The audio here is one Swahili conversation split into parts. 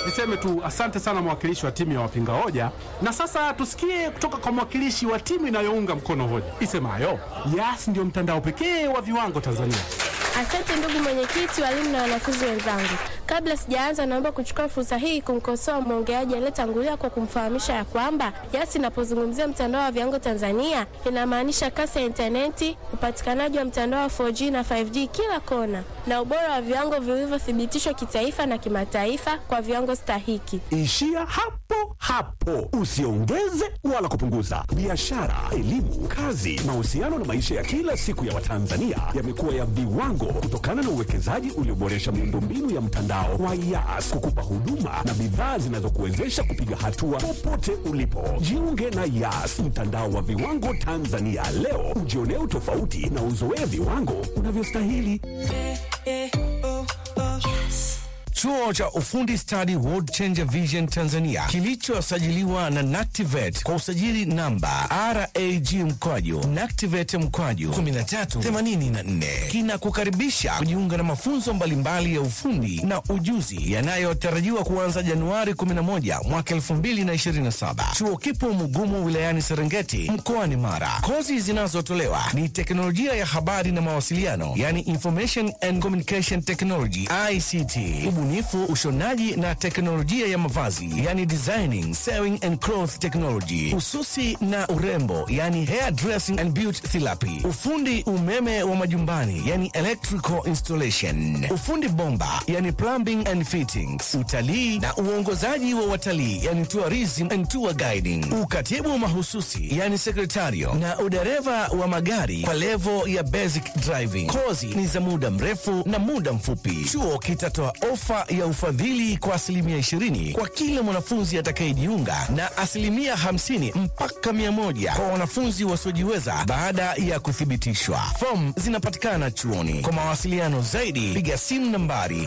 Niseme tu asante sana mwakilishi wa timu ya wapinga hoja, na sasa tusikie kutoka kwa mwakilishi wa timu inayounga mkono hoja isemayo Yas ndio mtandao pekee wa viwango Tanzania. Asante ndugu mwenyekiti, walimu na wanafunzi wenzangu. Kabla sijaanza, naomba kuchukua fursa hii kumkosoa mwongeaji aliyetangulia kwa kumfahamisha ya kwamba Yas inapozungumzia mtandao wa viwango Tanzania inamaanisha kasi ya intaneti, upatikanaji wa mtandao wa 4G na 5G kila kona, na ubora wa viwango vilivyothibitishwa kitaifa na kimataifa kwa viwango stahiki. Ishia hapo hapo, usiongeze wala kupunguza. Biashara, elimu, kazi, mahusiano na maisha ya kila siku ya Watanzania yamekuwa ya viwango kutokana na uwekezaji ulioboresha miundombinu ya mtandao wa Yas kukupa huduma na bidhaa zinazokuwezesha kupiga hatua popote ulipo. Jiunge na Yas, mtandao wa viwango Tanzania leo, ujionee utofauti na uzoee viwango unavyostahili. Chuo cha ufundi stadi World Changer Vision Tanzania kilichosajiliwa na Nactivet kwa usajili namba RAG mkwaju Nactivet mkwaju 1384 kinakukaribisha kujiunga na mafunzo mbalimbali ya ufundi na ujuzi yanayotarajiwa kuanza Januari 11 mwaka 2027. Chuo kipo Mugumu wilayani Serengeti mkoani Mara. Kozi zinazotolewa ni teknolojia ya habari na mawasiliano, yani Information and Communication Technology ICT, ubunifu, ushonaji na teknolojia ya mavazi, yani designing, sewing and cloth technology, ususi na urembo, yani hair dressing and beauty therapy, ufundi umeme wa majumbani, yani electrical installation, ufundi bomba, yani plumbing and fittings, utalii na uongozaji wa watalii, yani tourism and tour guiding, ukatibu mahususi, yani sekretario na udereva wa magari kwa levo ya basic driving. Kozi ni za muda mrefu na muda mfupi. Chuo kitatoa ofa ya ufadhili kwa asilimia 20 kwa kila mwanafunzi atakayejiunga na asilimia 50 mpaka 100 kwa wanafunzi wasiojiweza baada ya kuthibitishwa. Fomu zinapatikana chuoni. Kwa mawasiliano zaidi, piga simu nambari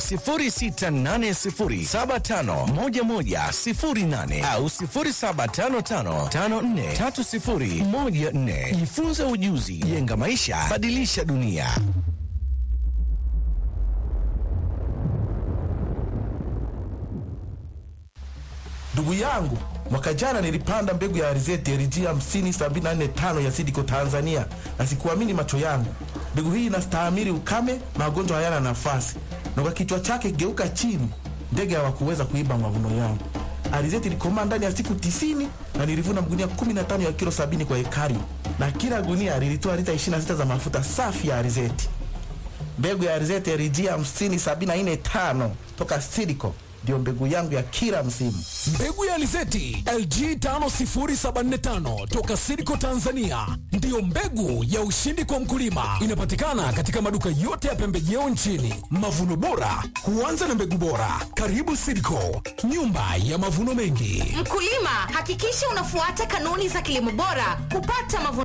0680751108 au 0755543014. Jifunze ujuzi, jenga maisha, badilisha dunia. Ndugu yangu, mwaka jana nilipanda mbegu ya alizeti LG 50745 ya Sidiko Tanzania, na sikuamini macho yangu. Mbegu hii inastahimili ukame, magonjwa hayana nafasi, na kwa kichwa chake geuka chini, ndege hawakuweza kuiba mavuno yangu. Alizeti ilikomaa ndani ya siku tisini na nilivuna magunia 15 ya kilo 70 kwa ekari, na kila gunia lilitoa lita 26 za mafuta safi ya alizeti. Mbegu ya alizeti LG 50745 toka Sidiko ndio mbegu yangu ya kila msimu. Mbegu ya alizeti LG 50745 toka Sidco Tanzania ndiyo mbegu ya ushindi kwa mkulima. Inapatikana katika maduka yote ya pembejeo nchini. Mavuno bora huanza na mbegu bora. Karibu Sidco, nyumba ya mavuno mengi. Mkulima, hakikisha unafuata kanuni za kilimo bora kupata mavuno.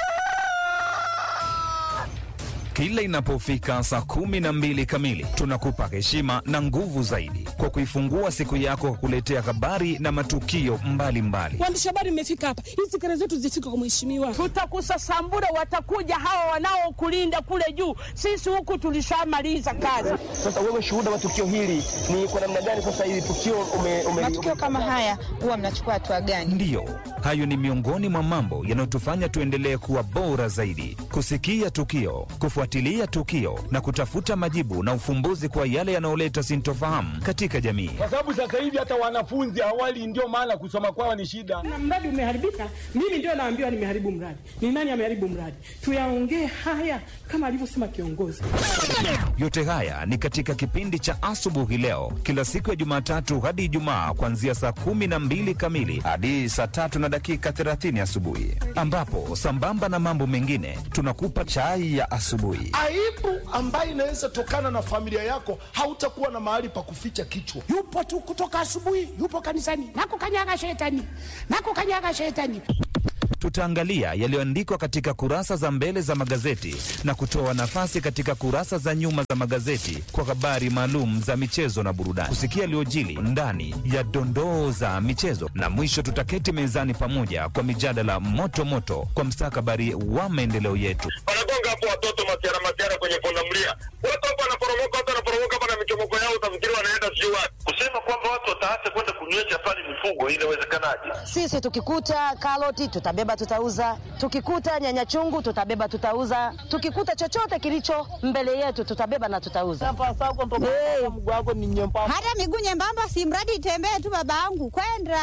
Kila inapofika saa kumi na mbili kamili tunakupa heshima na nguvu zaidi kwa kuifungua siku yako kwa kuletea habari na matukio mbalimbali. Waandishi habari mmefika hapa, hizi kelele zetu zifike kwa mheshimiwa. Tutakusasambura, watakuja hawa wanaokulinda kule juu. Sisi huku tulishamaliza kazi. Sasa wewe shuhuda wa tukio hili ni kwa namna gani? Sasa hili tukio ume, ume, matukio kama haya huwa mnachukua hatua gani? Ndiyo, hayo ni miongoni mwa mambo yanayotufanya tuendelee kuwa bora zaidi, kusikia tukio, kufuatilia tukio na kutafuta majibu na ufumbuzi kwa yale yanayoleta sintofahamu katika jamii. kwa sababu sasa hivi hata wanafunzi awali, ndio maana kusoma kwao ni shida. Na mradi umeharibika, mimi ndio naambiwa nimeharibu mradi. Ni nani ameharibu mradi? Tuyaongee haya kama alivyosema kiongozi. Yote haya ni katika kipindi cha asubuhi leo, kila siku ya Jumatatu hadi Ijumaa, kuanzia saa kumi na mbili kamili hadi saa tatu na dakika thelathini asubuhi, ambapo sambamba na mambo mengine tunakupa chai ya asubuhi. aibu ambayo inaweza tokana na familia yako, hautakuwa na mahali pa kuficha kichwa. yupo tu kutoka asubuhi, yupo kanisani, nakukanyaga shetani, nakukanyaga shetani. Tutaangalia yaliyoandikwa katika kurasa za mbele za magazeti na kutoa nafasi katika kurasa za nyuma za magazeti kwa habari maalum za michezo na burudani, kusikia yaliyojili ndani ya dondoo za michezo, na mwisho tutaketi mezani pamoja kwa mijadala moto moto kwa mstakabali wa maendeleo yetu. wanagonga hapo watoto masiara masiara kwenye pundamilia, watu hapo wanaporomoka, watu wanaporomoka hapa na michomoko yao, utafikiri wanaenda sijui wapi. kusema kwamba watu wataacha kwenda kunywesha pale mifugo, inawezekanaje? Sisi tukikuta karoti tutabeba tutauza, tukikuta nyanya chungu tutabeba tutauza, tukikuta chochote kilicho mbele yetu tutabeba na tutauza. Hey. Hata miguu nyembamba, si mradi itembee tu, babangu kwenda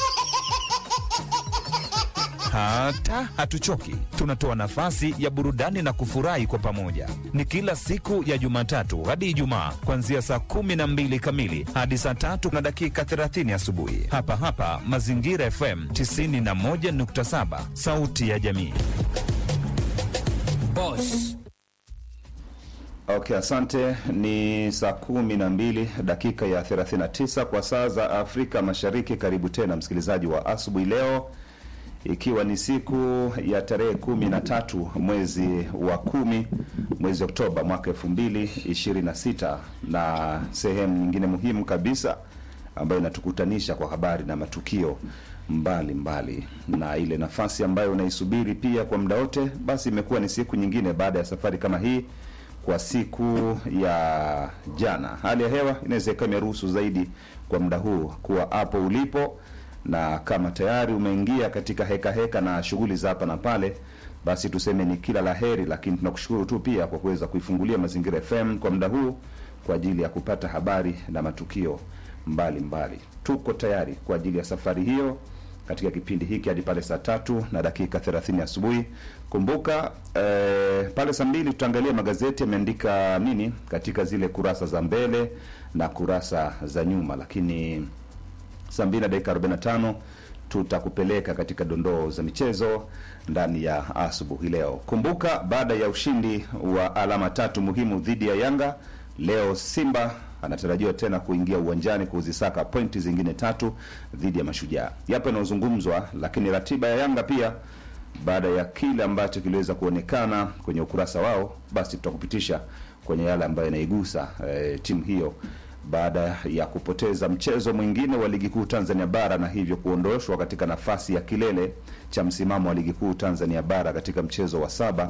Hata hatuchoki, tunatoa nafasi ya burudani na kufurahi kwa pamoja. Ni kila siku ya Jumatatu hadi Ijumaa, kuanzia saa kumi na mbili kamili hadi saa tatu na dakika 30 asubuhi, hapa hapa Mazingira FM 91.7, sauti ya jamii. Boss. Okay, asante. Ni saa kumi na mbili dakika ya 39 kwa saa za Afrika Mashariki. Karibu tena msikilizaji wa asubuhi leo, ikiwa ni siku ya tarehe kumi na tatu mwezi wa kumi mwezi Oktoba mwaka elfu mbili ishirini na sita na sehemu nyingine muhimu kabisa ambayo inatukutanisha kwa habari na matukio mbalimbali mbali. Na ile nafasi ambayo unaisubiri pia kwa muda wote, basi imekuwa ni siku nyingine baada ya safari kama hii kwa siku ya jana. Hali ya hewa inaweza ikawa imeruhusu zaidi kwa muda huu kuwa hapo ulipo, na kama tayari umeingia katika heka heka na shughuli za hapa na pale, basi tuseme ni kila la heri, lakini tunakushukuru tu pia kwa kuweza kuifungulia Mazingira FM kwa muda huu kwa ajili ya kupata habari na matukio mbalimbali mbali. Tuko tayari kwa ajili ya safari hiyo katika kipindi hiki hadi pale saa tatu na dakika 30 asubuhi. Kumbuka eh, pale saa mbili tutaangalia magazeti yameandika nini katika zile kurasa za mbele na kurasa za nyuma, lakini saa mbili na dakika 45 tutakupeleka katika dondoo za michezo ndani ya asubuhi leo. Kumbuka baada ya ushindi wa alama tatu muhimu dhidi ya Yanga, leo Simba anatarajiwa tena kuingia uwanjani kuzisaka pointi zingine tatu dhidi ya Mashujaa. Yapo yanayozungumzwa, lakini ratiba ya Yanga pia baada ya kile ambacho kiliweza kuonekana kwenye ukurasa wao, basi tutakupitisha kwenye yale ambayo yanaigusa e, timu hiyo baada ya kupoteza mchezo mwingine wa ligi kuu Tanzania bara na hivyo kuondoshwa katika nafasi ya kilele cha msimamo wa ligi kuu Tanzania bara katika mchezo wa saba.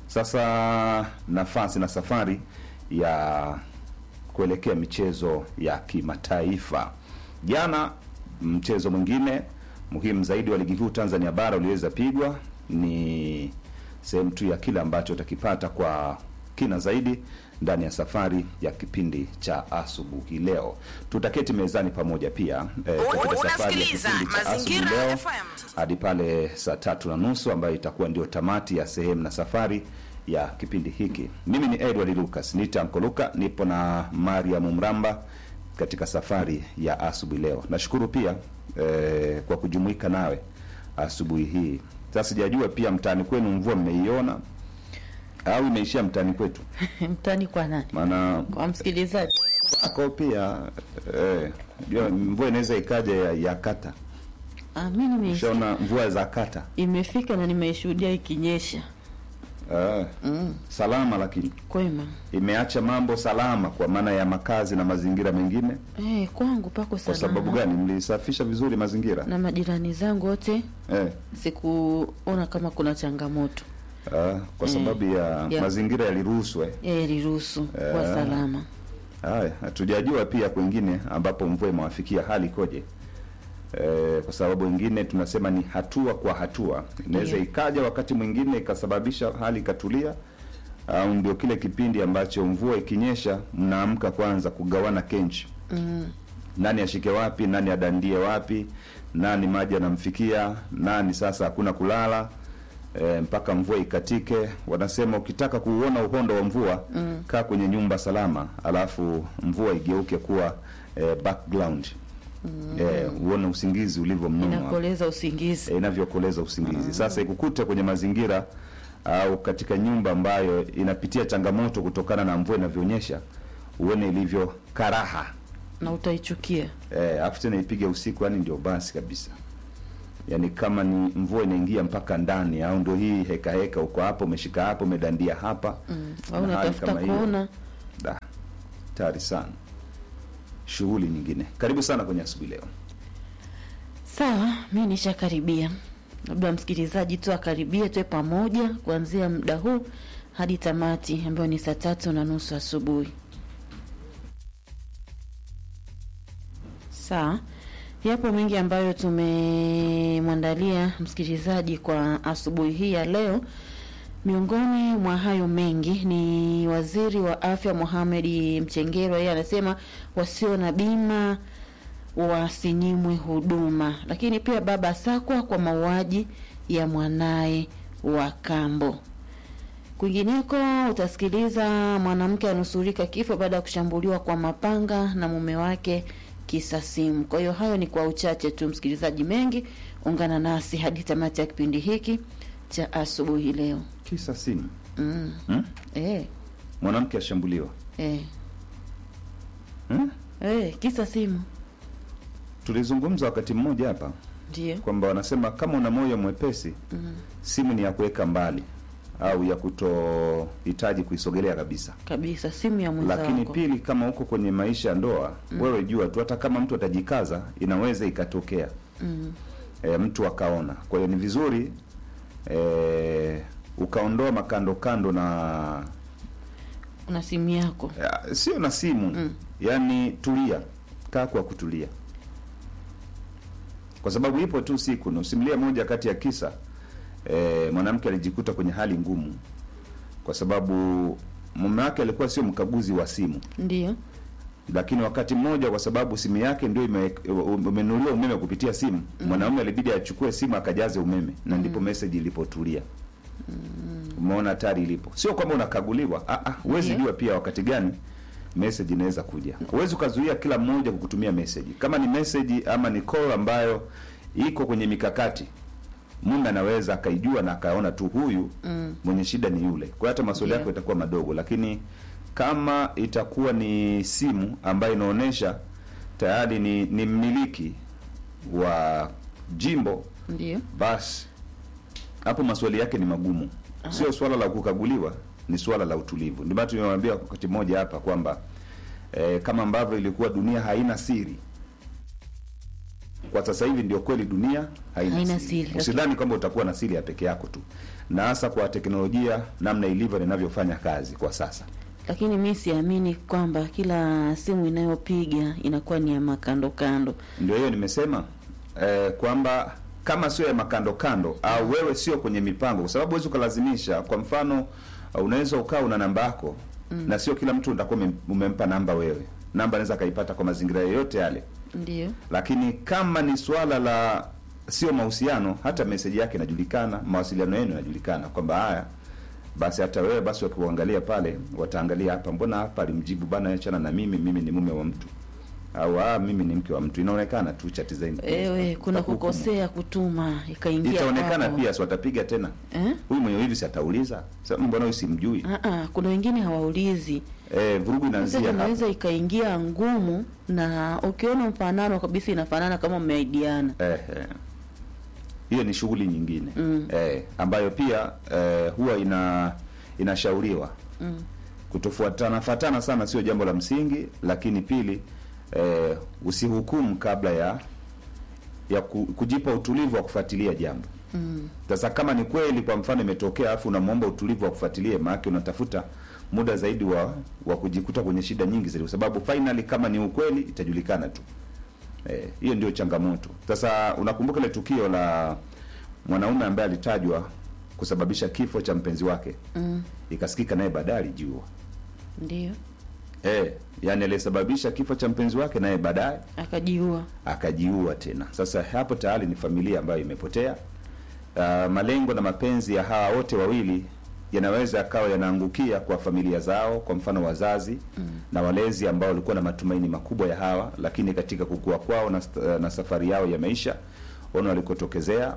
Sasa nafasi na safari ya kuelekea michezo ya kimataifa. Jana mchezo mwingine muhimu zaidi wa ligi kuu Tanzania bara uliweza pigwa, ni sehemu tu ya kile ambacho utakipata kwa kina zaidi ndani ya safari ya kipindi cha asubuhi leo. Tutaketi mezani pamoja pia eh, katika safari ya kipindi cha asubuhi leo hadi pale saa tatu na nusu ambayo itakuwa ndio tamati ya sehemu na safari ya kipindi hiki. Mimi ni Edward Lucas, nita Ankoluka, nipo na Mariam Mramba katika safari ya asubuhi leo. Nashukuru pia eh, kwa kujumuika nawe asubuhi hii. Sasa sijajua pia mtaani kwenu mvua mmeiona au imeishia mtaani kwetu? mtani kwa nani? Maana Kwa msikilizaji. kwako pia eh, jua mvua inaweza ikaja ya, ya kata. Ah, mimi nime Ushaona mvua za kata imefika na nimeishuhudia ikinyesha. eh, Mm. salama, lakini Kwema. imeacha mambo salama kwa maana ya makazi na mazingira mengine. Eh, kwangu pako Kwa salama. sababu gani? Mlisafisha vizuri mazingira Na majirani zangu wote eh? sikuona kama kuna changamoto. Ah, kwa Mm. sababu ya Ya. mazingira yaliruhusu eh. Eh, liruhusu kwa Eh. salama. Haya, hatujajua pia kwengine ambapo mvua imewafikia hali ikoje. E, kwa sababu wengine tunasema ni hatua kwa hatua, inaweza Ndiyo. ikaja wakati mwingine ikasababisha hali ikatulia, au ndio kile kipindi ambacho mvua ikinyesha mnaamka kwanza kugawana kenchi, Mm. nani ashike wapi, nani adandie wapi, nani maji anamfikia nani, sasa hakuna kulala e, mpaka mvua ikatike. Wanasema ukitaka kuuona uhondo wa mvua Mm. kaa kwenye nyumba salama, alafu mvua igeuke kuwa e, background Mm. e, uone usingizi ulivyo mnono hapo. Inakoleza usingizi. e, inavyokoleza usingizi. Sasa ikukute kwenye mazingira au katika nyumba ambayo inapitia changamoto kutokana na mvua inavyonyesha, uone ilivyo karaha Na utaichukia. eh, afu tena ipige usiku, yani ndio basi kabisa. Yani kama ni mvua inaingia mpaka ndani, au ndio hii heka heka, uko hapo umeshika hapo umedandia hapa Mm. na Au hali unatafuta kama hiyo. kuona Da, tayari sana. Shughuli nyingine. Karibu sana kwenye asubuhi leo. Sawa, mi nishakaribia. Labda msikilizaji tu akaribie, tuwe pamoja kuanzia muda huu hadi tamati ambayo ni saa tatu na nusu asubuhi. Sawa, yapo mengi ambayo tumemwandalia msikilizaji kwa asubuhi hii ya leo. Miongoni mwa hayo mengi ni waziri wa afya Mohamed Mchengerwa, yeye anasema wasio na bima wasinyimwe huduma, lakini pia baba sakwa kwa mauaji ya mwanaye wa kambo. Kwingineko utasikiliza mwanamke anusurika kifo baada ya kushambuliwa kwa mapanga na mume wake kisa simu. Kwa hiyo hayo ni kwa uchache tu, msikilizaji. Mengi ungana nasi hadi tamati ya kipindi hiki cha asubuhi leo. Kisa simu. Mm. Hmm? Eh, Mwanamke ashambuliwa. eh, Hmm? eh, kisa simu Tulizungumza wakati mmoja hapa ndio. kwamba wanasema kama una moyo mwepesi Mm. simu ni ya kuweka mbali au ya kutohitaji kuisogelea kabisa. Kabisa, simu ya mwenzako. Lakini pili, kama uko kwenye maisha ya ndoa Mm. wewe jua tu, hata kama mtu atajikaza, inaweza ikatokea mm. e, mtu akaona. Kwa hiyo ni vizuri e, ukaondoa makando kando na una simu yako ya, sio na simu mm. Yaani tulia, kaa kwa kutulia, kwa sababu ipo tu siku nusimulia moja kati ya kisa e, mwanamke alijikuta kwenye hali ngumu kwa sababu mume wake alikuwa sio mkaguzi wa simu ndio. lakini wakati mmoja kwa sababu simu yake ndio ime- umenunuliwa umeme kupitia simu Mm. mwanaume alibidi achukue simu akajaze umeme na ndipo message ilipotulia umeona hatari ilipo sio kwamba unakaguliwa ah, ah, huwezi Ndiyo. jua pia wakati gani message inaweza kuja huwezi ukazuia kila mmoja kukutumia message kama ni message ama ni call ambayo iko kwenye mikakati mume anaweza akaijua na akaona tu huyu Mm. mwenye shida ni yule kwa hiyo hata maswali Ndiyo. yako itakuwa madogo lakini kama itakuwa ni simu ambayo inaonyesha tayari ni, ni mmiliki wa jimbo Ndio. basi hapo maswali yake ni magumu sio swala la kukaguliwa ni swala la utulivu ndio maana tumewambia wakati mmoja hapa kwamba eh, kama ambavyo ilikuwa dunia haina siri kwa sasa hivi ndio kweli dunia haina, Haina siri, siri, usidhani kwamba utakuwa na siri ya peke yako tu na hasa kwa teknolojia namna ilivyo na inavyofanya kazi kwa sasa Lakini mi siamini kwamba kila simu inayopiga inakuwa ni ya makando kando. ndio hiyo nimesema eh, kwamba kama sio ya makando kando au wewe sio kwenye mipango kwa sababu huwezi ukalazimisha kwa mfano uh, unaweza ukaa una namba yako Mm. na sio kila mtu utakuwa umem- umempa namba wewe namba anaweza akaipata kwa mazingira yoyote yale Ndio. lakini kama ni swala la sio mahusiano hata meseji yake inajulikana mawasiliano yenu yanajulikana kwamba haya basi hata wewe basi wakiuangalia pale wataangalia hapa mbona hapa alimjibu bana achana na mimi mimi ni mume wa mtu au ah, mimi ni mke wa mtu inaonekana tu chati zenu Ewe, kuna kukosea kutuma ikaingia itaonekana kwako. pia si watapiga tena Eh? huyu mwenye hivi si atauliza sasa mbona huyu simjui Ah, ah, kuna wengine hawaulizi. eh, vurugu Sasa inaanzia hapa inaweza ikaingia ngumu, na ukiona mfanano kabisa inafanana kama mmeaidiana. eh, eh. hiyo ni shughuli nyingine Mm. eh, ambayo pia eh, huwa ina inashauriwa Mm. kutofuatana fatana sana sio jambo la msingi lakini pili eh, usihukumu kabla ya ya ku, kujipa utulivu wa kufuatilia jambo Mm. sasa kama ni kweli kwa mfano imetokea alafu unamwomba utulivu wa kufuatilia maanake unatafuta muda zaidi wa wa kujikuta kwenye shida nyingi zaidi kwa sababu finally kama ni ukweli itajulikana tu Eh, hiyo ndio changamoto sasa unakumbuka ile tukio la mwanaume ambaye alitajwa kusababisha kifo cha mpenzi wake Mm. ikasikika naye baadaye alijiua Ndio. eh, yani aliyesababisha kifo cha mpenzi wake naye baadaye Akajiua. akajiua tena sasa hapo tayari ni familia ambayo imepotea uh, malengo na mapenzi ya hawa wote wawili yanaweza yakawa yanaangukia kwa familia zao kwa mfano wazazi mm. na walezi ambao walikuwa na matumaini makubwa ya hawa lakini katika kukua kwao na, st- na safari yao ya maisha ona walikotokezea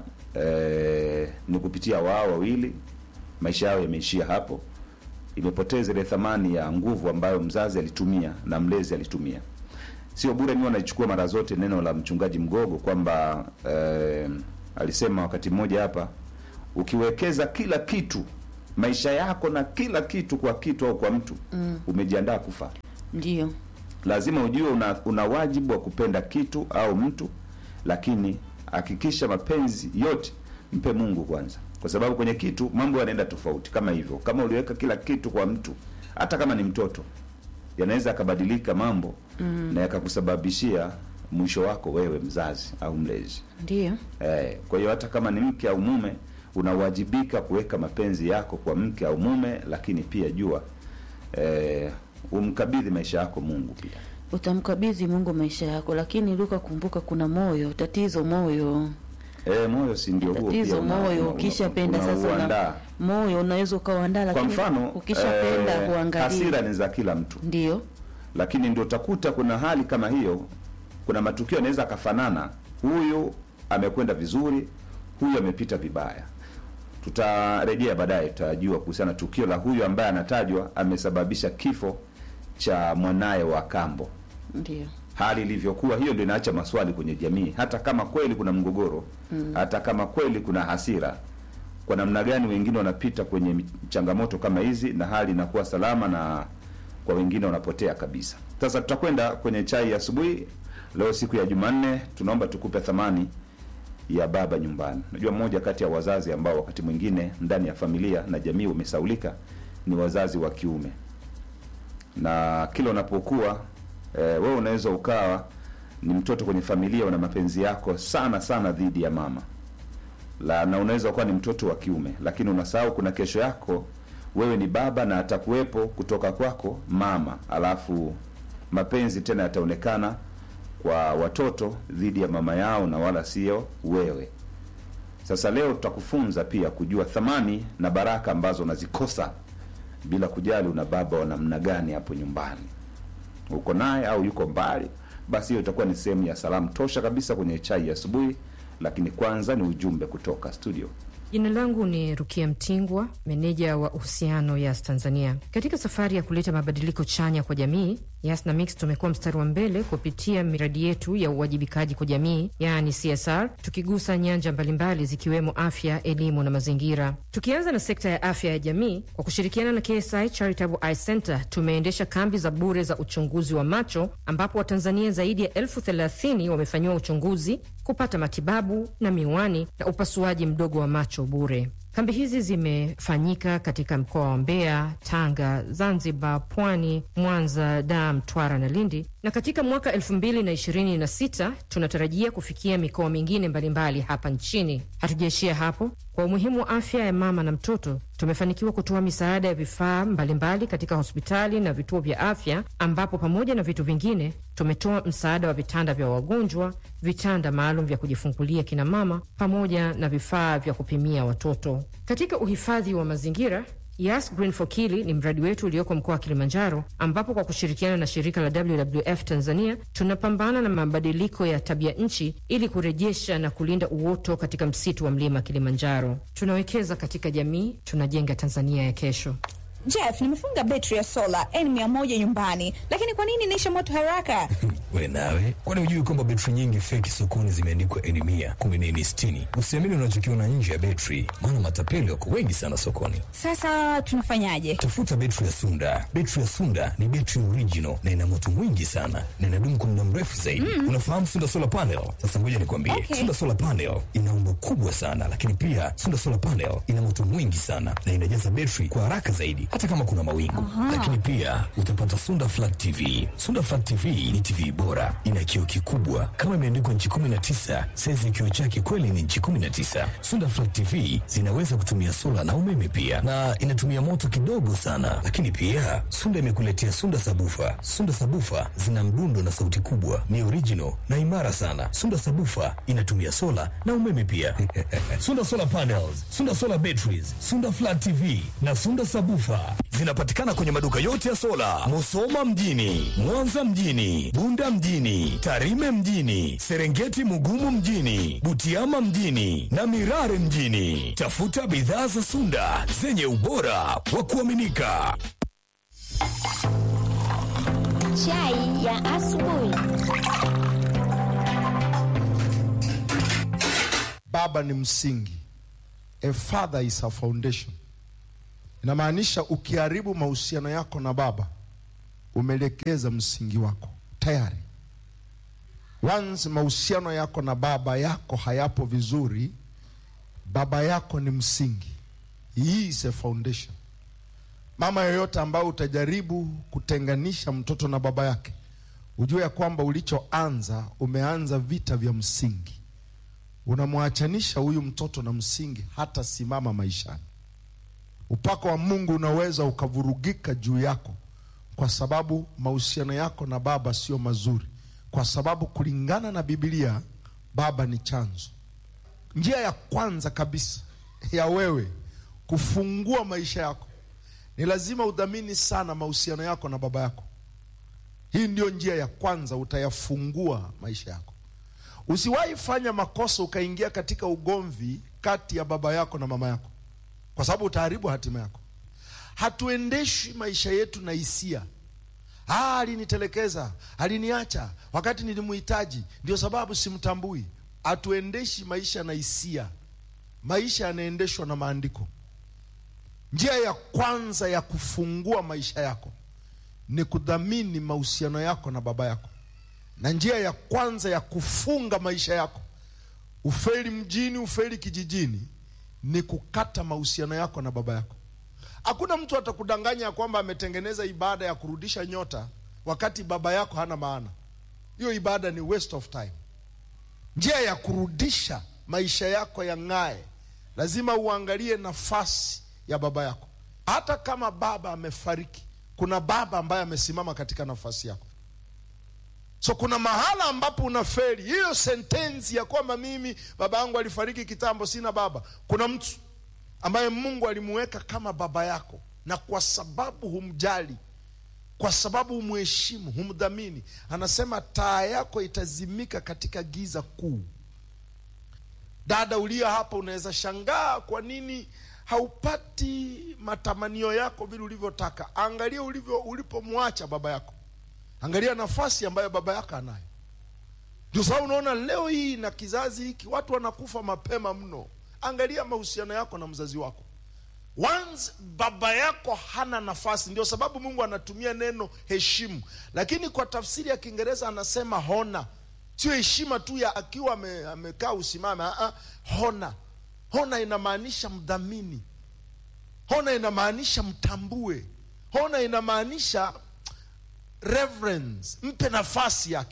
eh, ni kupitia wao wawili maisha yao yameishia hapo imepoteza ile thamani ya nguvu ambayo mzazi alitumia na mlezi alitumia sio bure mi wanaichukua mara zote neno la mchungaji mgogo kwamba eh, alisema wakati mmoja hapa ukiwekeza kila kitu maisha yako na kila kitu kwa kitu au kwa mtu Mm. umejiandaa kufa Ndio. lazima ujue una, una wajibu wa kupenda kitu au mtu lakini hakikisha mapenzi yote mpe mungu kwanza kwa sababu kwenye kitu mambo yanaenda tofauti kama hivyo kama uliweka kila kitu kwa mtu hata kama ni mtoto yanaweza yakabadilika mambo Mm. na yakakusababishia mwisho wako wewe mzazi au mlezi. Ndio. Eh, kwa hiyo hata kama ni mke au mume unawajibika kuweka mapenzi yako kwa mke au mume, lakini pia jua eh, umkabidhi maisha yako Mungu pia. Utamkabidhi Mungu maisha yako, lakini Luka, kumbuka kuna moyo. Tatizo moyo, Eh, moyo si ndio huo pia tatizo una- moyo. una- Ukishapenda sasa unauandaa. una, moyo unaweza ukauandaa, Kwa lakini mfano ukishapenda eh, huangalii. hasira ni za kila mtu, Ndio lakini ndio utakuta kuna hali kama hiyo, kuna matukio yanaweza akafanana, huyu amekwenda vizuri, huyu amepita vibaya. Tutarejea baadaye, tutajua kuhusiana na tukio la huyu ambaye anatajwa amesababisha kifo cha mwanaye wa kambo ndio hali ilivyokuwa hiyo ndio inaacha maswali kwenye jamii hata kama kweli kuna mgogoro Mm. hata kama kweli kuna hasira kwa namna gani wengine wanapita kwenye mi- changamoto kama hizi na hali inakuwa salama na kwa wengine wanapotea kabisa sasa tutakwenda kwenye chai ya asubuhi leo siku ya jumanne tunaomba tukupe thamani ya baba nyumbani najua mmoja kati ya wazazi ambao wakati mwingine ndani ya familia na jamii wamesaulika ni wazazi wa kiume na kila unapokuwa e, wewe unaweza ukawa ni mtoto kwenye familia una mapenzi yako sana sana dhidi ya mama la na unaweza ukawa ni mtoto wa kiume lakini unasahau kuna kesho yako wewe ni baba na atakuwepo kutoka kwako mama alafu mapenzi tena yataonekana kwa watoto dhidi ya mama yao na wala sio wewe sasa leo tutakufunza pia kujua thamani na baraka ambazo unazikosa bila kujali una baba wa namna gani hapo nyumbani uko naye au yuko mbali basi hiyo itakuwa ni sehemu ya salamu tosha kabisa kwenye chai ya asubuhi lakini kwanza ni ujumbe kutoka studio Jina langu ni Rukia Mtingwa, meneja wa uhusiano Yas Tanzania. Katika safari ya kuleta mabadiliko chanya kwa jamii, Yas na Mix tumekuwa mstari wa mbele kupitia miradi yetu ya uwajibikaji kwa jamii, yaani CSR, tukigusa nyanja mbalimbali zikiwemo afya, elimu na mazingira. Tukianza na sekta ya afya ya jamii, kwa kushirikiana na KSI Charitable Eye Center tumeendesha kambi za bure za uchunguzi wa macho, ambapo Watanzania zaidi ya elfu thelathini wamefanyiwa uchunguzi, kupata matibabu na miwani na upasuaji mdogo wa macho bure. Kambi hizi zimefanyika katika mkoa wa Mbeya, Tanga, Zanzibar, Pwani, Mwanza, Dar, Mtwara na Lindi, na katika mwaka 2026 tunatarajia kufikia mikoa mingine mbalimbali hapa nchini. Hatujaishia hapo. Kwa umuhimu wa afya ya mama na mtoto, tumefanikiwa kutoa misaada ya vifaa mbalimbali katika hospitali na vituo vya afya, ambapo pamoja na vitu vingine tumetoa msaada wa vitanda vya wagonjwa, vitanda maalum vya kujifungulia kina mama, pamoja na vifaa vya kupimia watoto. Katika uhifadhi wa mazingira Yas Green for Kili ni mradi wetu ulioko mkoa wa Kilimanjaro, ambapo kwa kushirikiana na shirika la WWF Tanzania tunapambana na mabadiliko ya tabia nchi ili kurejesha na kulinda uoto katika msitu wa mlima Kilimanjaro. Tunawekeza katika jamii, tunajenga Tanzania ya kesho. Jeff, nimefunga betri ya sola N100 nyumbani, lakini kwa nini inaisha moto haraka? We nawe, kwani hujui kwamba betri nyingi feki sokoni zimeandikwa N mia kumbe ni N sitini? Usiamini unachokiona nje ya betri, maana matapeli wako wengi sana sokoni. Sasa tunafanyaje? Tafuta betri ya Sunda. Betri ya Sunda ni betri original na ina moto mwingi sana na inadumu kwa muda mrefu zaidi. Mm. Unafahamu Sunda solar panel? Sasa ngoja nikwambie, Okay. Sunda solar panel ina umbo kubwa sana, lakini pia Sunda solar panel ina moto mwingi sana na inajaza betri kwa haraka zaidi, hata kama kuna mawingu. Aha. Lakini pia utapata Sunda flat TV. Sunda flat TV ni TV bora, ina kioo kikubwa kama imeandikwa nchi 19. Saizi ya kioo chake kweli ni nchi 19. Sunda flat TV zinaweza kutumia sola na umeme pia, na inatumia moto kidogo sana. Lakini pia Sunda imekuletea Sunda sabufa. Sunda sabufa zina mdundo na sauti kubwa, ni original na imara sana. Sunda sabufa inatumia sola na umeme pia. Sunda solar panels, Sunda solar batteries, Sunda flat TV na Sunda sabufa zinapatikana kwenye maduka yote ya sola, Musoma mjini, Mwanza mjini, Bunda mjini, Tarime mjini, Serengeti Mugumu mjini, Butiama mjini na Mirare mjini. Tafuta bidhaa za Sunda zenye ubora wa kuaminika. Chai ya asubuhi. Baba ni msingi. A father is a foundation. Inamaanisha ukiharibu mahusiano yako na baba, umeelekeza msingi wako tayari. Once mahusiano yako na baba yako hayapo vizuri, baba yako ni msingi. Hii is a foundation. Mama yoyote ambayo utajaribu kutenganisha mtoto na baba yake, ujue ya kwamba ulichoanza umeanza vita vya msingi. Unamwachanisha huyu mtoto na msingi, hata simama maishani. Upako wa Mungu unaweza ukavurugika juu yako, kwa sababu mahusiano yako na baba sio mazuri, kwa sababu kulingana na Biblia baba ni chanzo. Njia ya kwanza kabisa ya wewe kufungua maisha yako ni lazima udhamini sana mahusiano yako na baba yako. Hii ndio njia ya kwanza, utayafungua maisha yako. Usiwahi fanya makosa ukaingia katika ugomvi kati ya baba yako na mama yako, kwa sababu utaharibu hatima yako. Hatuendeshi maisha yetu na hisia. Ah, alinitelekeza, aliniacha wakati nilimuhitaji, ndio sababu simtambui. Hatuendeshi maisha na hisia. Maisha yanaendeshwa na maandiko. Njia ya kwanza ya kufungua maisha yako ni kudhamini mahusiano yako na baba yako, na njia ya kwanza ya kufunga maisha yako, ufeli mjini, ufeli kijijini, ni kukata mahusiano yako na baba yako. Hakuna mtu atakudanganya ya kwamba ametengeneza ibada ya kurudisha nyota wakati baba yako hana maana. Hiyo ibada ni waste of time. Njia ya kurudisha maisha yako yang'ae, lazima uangalie nafasi ya baba yako. Hata kama baba amefariki, kuna baba ambaye amesimama katika nafasi yako. So kuna mahala ambapo unaferi hiyo sentensi ya kwamba mimi baba yangu alifariki kitambo, sina baba. Kuna mtu ambaye Mungu alimuweka kama baba yako, na kwa sababu humjali, kwa sababu humheshimu, humdhamini, anasema taa yako itazimika katika giza kuu. Dada uliye hapa, unaweza shangaa kwa nini haupati matamanio yako vile ulivyotaka. Angalia ulivyo ulipomwacha baba yako, angalia nafasi ambayo baba yako anayo. Ndio sababu unaona leo hii na kizazi hiki watu wanakufa mapema mno. Angalia mahusiano yako na mzazi wako. Once baba yako hana nafasi, ndio sababu Mungu anatumia neno heshimu, lakini kwa tafsiri ya Kiingereza anasema hona. Sio heshima tu ya akiwa ame, amekaa usimame. Aa, hona hona inamaanisha mdhamini. Hona inamaanisha mtambue. Hona inamaanisha reverence, mpe nafasi yake.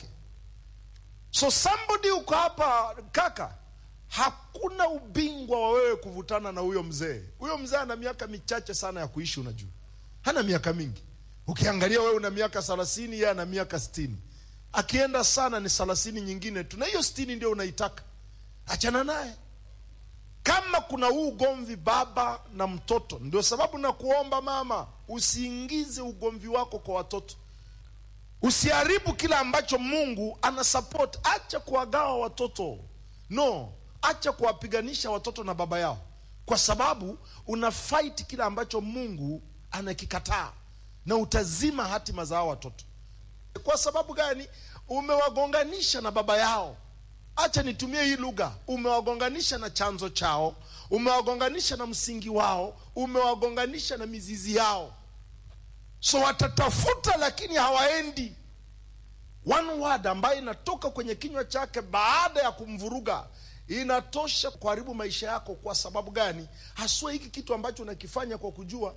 So somebody uko hapa kaka, hakuna ubingwa wa wewe kuvutana na huyo mzee. Huyo mzee ana miaka michache sana ya kuishi, unajua hana miaka mingi. Ukiangalia wewe una miaka thelathini, yeye ana miaka sitini. Akienda sana ni thelathini nyingine tu, na hiyo sitini ndio unaitaka. Achana naye. Kama kuna huu ugomvi baba na mtoto, ndio sababu na kuomba mama, usiingize ugomvi wako kwa watoto. Usiharibu kile ambacho Mungu ana support. Acha kuwagawa watoto, no, acha kuwapiganisha watoto na baba yao, kwa sababu una fight kile ambacho Mungu anakikataa, na utazima hatima za hao watoto. Kwa sababu gani? Umewagonganisha na baba yao. Acha nitumie hii lugha, umewagonganisha na chanzo chao, umewagonganisha na msingi wao, umewagonganisha na mizizi yao. So watatafuta lakini hawaendi. One word ambayo inatoka kwenye kinywa chake baada ya kumvuruga inatosha kuharibu maisha yako. Kwa sababu gani? Haswa hiki kitu ambacho unakifanya kwa kujua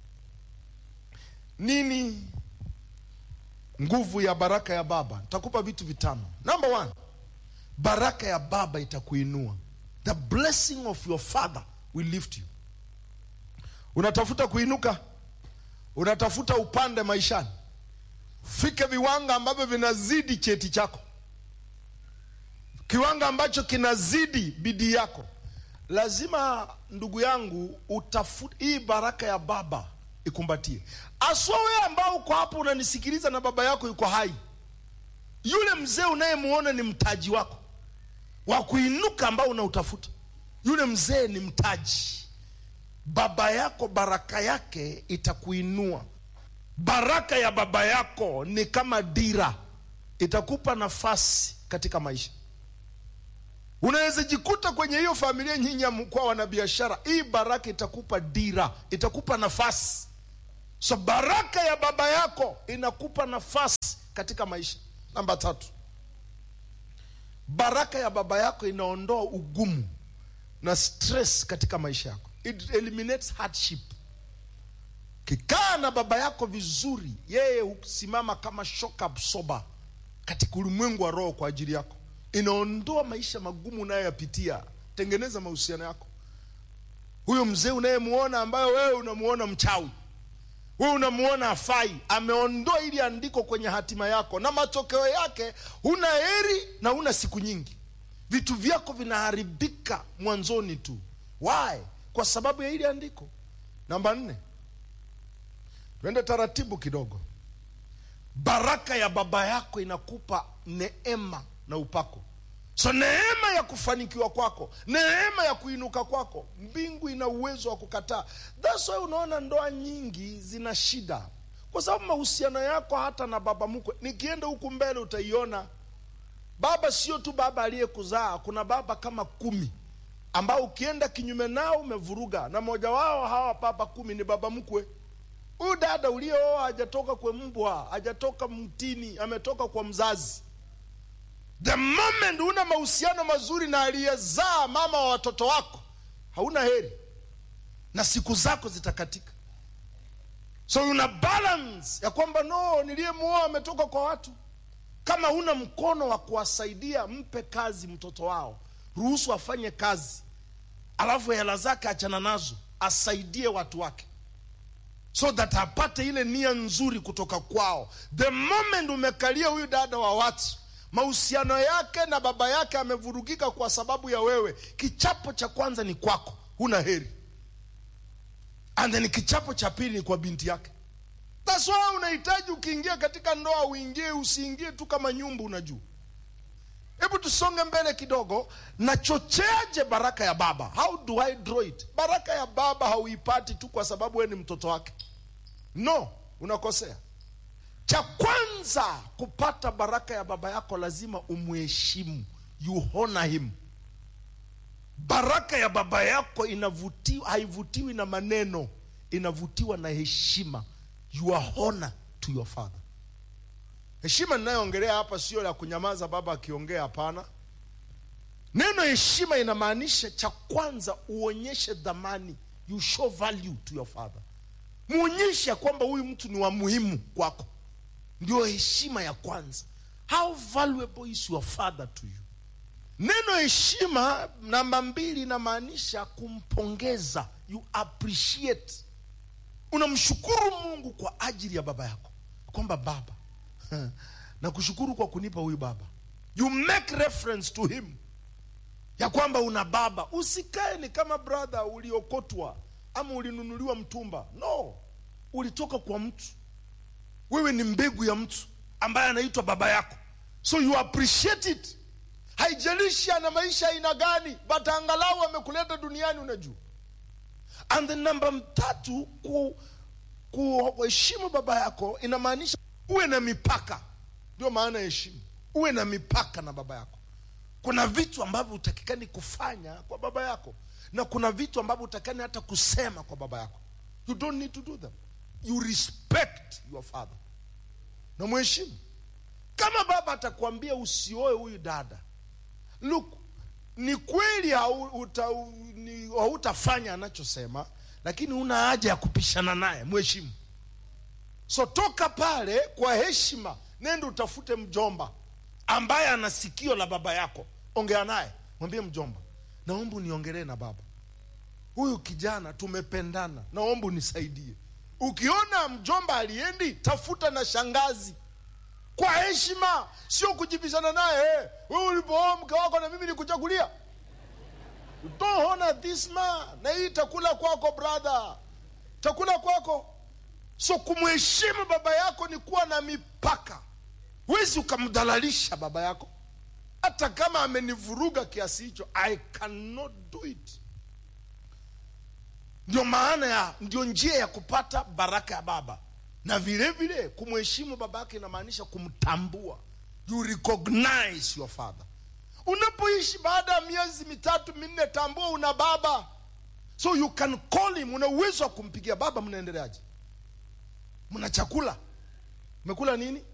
nini. Nguvu ya baraka ya baba, nitakupa vitu vitano. Number one, baraka ya baba itakuinua. The blessing of your father will lift you. Unatafuta kuinuka unatafuta upande maishani, fike viwanga ambavyo vinazidi cheti chako, kiwanga ambacho kinazidi bidii yako. Lazima ndugu yangu utafute hii baraka ya baba ikumbatie, aswa wewe ambao uko hapo unanisikiliza na baba yako yuko hai. Yule mzee unayemuona ni mtaji wako wa kuinuka ambao unautafuta. Yule mzee ni mtaji baba yako baraka yake itakuinua. Baraka ya baba yako ni kama dira, itakupa nafasi katika maisha. Unaweza jikuta kwenye hiyo familia nyinyi mkuwa wana biashara, hii baraka itakupa dira, itakupa nafasi. So baraka ya baba yako inakupa nafasi katika maisha. Namba tatu, baraka ya baba yako inaondoa ugumu na stress katika maisha yako. It eliminates hardship. Kikaa na baba yako vizuri, yeye husimama kama shock absorber. katika ulimwengu wa roho kwa ajili yako inaondoa maisha magumu unayoyapitia tengeneza mahusiano yako huyo mzee unayemuona ambayo wewe unamuona mchawi wewe unamuona afai ameondoa ili andiko kwenye hatima yako na matokeo yake huna heri na huna siku nyingi vitu vyako vinaharibika mwanzoni tu why kwa sababu ya ili andiko namba nne twende taratibu kidogo baraka ya baba yako inakupa neema na upako so neema ya kufanikiwa kwako neema ya kuinuka kwako mbingu ina uwezo wa kukataa thats why unaona ndoa nyingi zina shida kwa sababu mahusiano yako hata na baba mkwe nikienda huku mbele utaiona baba sio tu baba aliyekuzaa kuna baba kama kumi ambao ukienda kinyume nao umevuruga na mmoja wao hawa baba kumi ni baba mkwe huyu dada uliyooa hajatoka kwa mbwa hajatoka mtini ametoka kwa mzazi the moment una mahusiano mazuri na aliyezaa mama wa watoto wako hauna heri na siku zako zitakatika so una balance ya kwamba no niliyemuoa ametoka kwa watu kama huna mkono wa kuwasaidia mpe kazi mtoto wao ruhusu afanye kazi alafu hela zake achana nazo asaidie watu wake so that apate ile nia nzuri kutoka kwao the moment umekalia huyu dada wa watu mahusiano yake na baba yake amevurugika kwa sababu ya wewe kichapo cha kwanza ni kwako huna heri and then kichapo cha pili ni kwa binti yake That's why unahitaji ukiingia katika ndoa uingie usiingie tu kama nyumba unajua hebu tusonge mbele kidogo nachocheaje baraka ya baba how do i draw it baraka ya baba hauipati tu kwa sababu wewe ni mtoto wake no unakosea cha kwanza kupata baraka ya baba yako lazima umheshimu you honor him baraka ya baba yako inavutiwa haivutiwi na maneno inavutiwa na heshima you are honor to your father heshima ninayoongelea hapa sio ya kunyamaza baba akiongea hapana neno heshima inamaanisha cha kwanza uonyeshe dhamani you show value to your father muonyeshe ya kwamba huyu mtu ni wa muhimu kwako ndio heshima ya kwanza how valuable is your father to you neno heshima namba mbili inamaanisha kumpongeza you appreciate unamshukuru mungu kwa ajili ya baba yako kwamba baba na kushukuru kwa kunipa huyu baba you make reference to him ya kwamba una baba usikae ni kama brother uliokotwa ama ulinunuliwa mtumba no ulitoka kwa mtu wewe ni mbegu ya mtu ambaye anaitwa baba yako so you appreciate it haijalishi ana maisha aina gani but angalau amekuleta duniani unajua and the namba tatu ku kuheshimu baba yako inamaanisha uwe na mipaka ndio maana ya heshima uwe na mipaka na baba yako kuna vitu ambavyo utakikani kufanya kwa baba yako na kuna vitu ambavyo utakikani hata kusema kwa baba yako you don't need to do them you respect your father na mheshimu kama baba atakwambia usioe huyu dada look ni kweli hautafanya hauta anachosema lakini una haja ya kupishana naye mheshimu so toka pale kwa heshima nende utafute mjomba ambaye ana sikio la baba yako ongea naye mwambie mjomba naomba uniongelee na baba huyu kijana tumependana naomba unisaidie ukiona mjomba aliendi tafuta na shangazi kwa heshima sio kujibishana naye hey, wewe ulipooa mke wako na mimi nikuchagulia don't honor this man na hii takula kwako brother takula kwako so kumheshimu baba yako ni kuwa na mipaka wezi ukamdhalalisha baba yako hata kama amenivuruga kiasi hicho i cannot do it ndio maana ya ndio njia ya kupata baraka ya baba na vile vile kumheshimu baba yake inamaanisha kumtambua you recognize your father unapoishi baada ya miezi mitatu minne tambua una baba so you can call him una uwezo wa kumpigia baba mnaendeleaje mna chakula mmekula nini